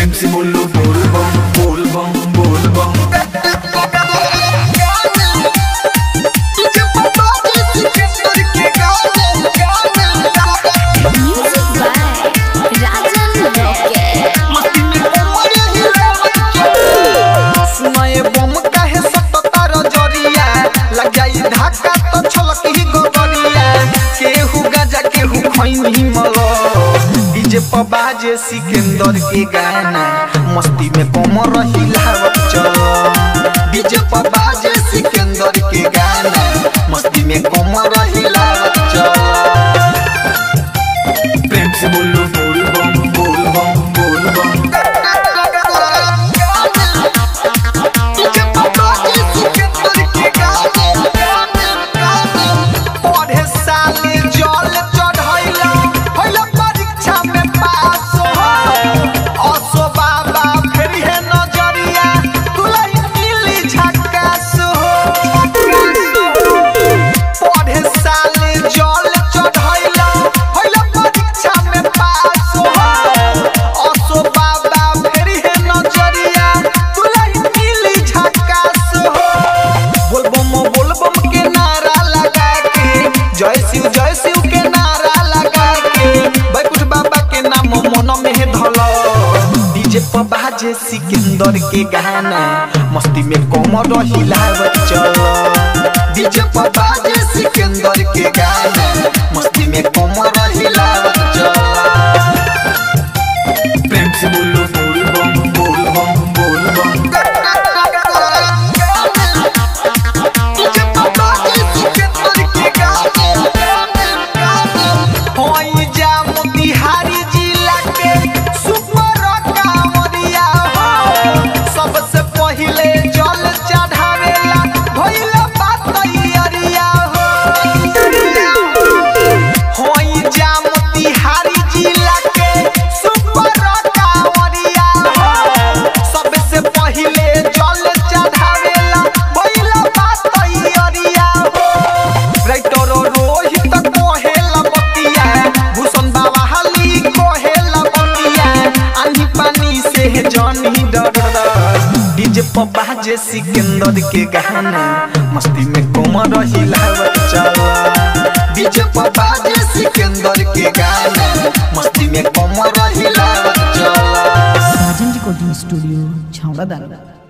प्रेम से बोलो बोल बम बोल बम बोल बम Music by Rajan Rocket. सुनाए बम काहे सटतार जरिया लग जाई धक्का तो छलकी गोबरिया केहू गाजा केहू खैनी मल डीजे पर बाजे सिकंदर के गाना मस्ती में कमर हिलावत चल डीजे पर बाजे सिकंदर के गाना मस्ती में कमर हिलावत चल प्रेम से बोलो बोल बम बोल बम बोल बम पढ़े साले जल चढ़ैला होला परीक्षा में पास हो असो बाबा फिर है नजरिया तुलाई नीली झकास हो पढ़े साले जल चढ़ैला होला परीक्षा में पास हो असो बाबा फिर है नजरिया तुलाई नीली झकास हो बोलबम बोलबम के नारा लगा के जय शिव जय शिव के नारा लगा के बैकुंठ बाबा के नाम मन में धल डीजे पर बाजे सिकंदर के गाना मस्ती में कोमर हिलावत चल डीजे पर बाजे सिकंदर के गाना मस्ती में कोमर हिलावत चल प्रेम से बोलो बोल बम बोल बम बोल बम बिहारी जिला के सुपर कांवरिया हो सबसे पहिले जल चढ़ावेला भइला बात अरिया हो होई जाम तिहारी जिला के सुपर कांवरिया हो सबसे पहिले जल चढ़ावेला भइला बात अरिया हो राइटर रोहित कोहेला बतिया भूषण बाबा हाली कोहेला बतिया आंधी पानी से जानी डर डीजे पर बाजे सिकंदर के गाना मस्ती में कोमर हिलावत चला डीजे पर बाजे सिकंदर के गाना मस्ती में कोमर हिलावत चला साजन रिकॉर्डिंग स्टूडियो छावड़ा दाना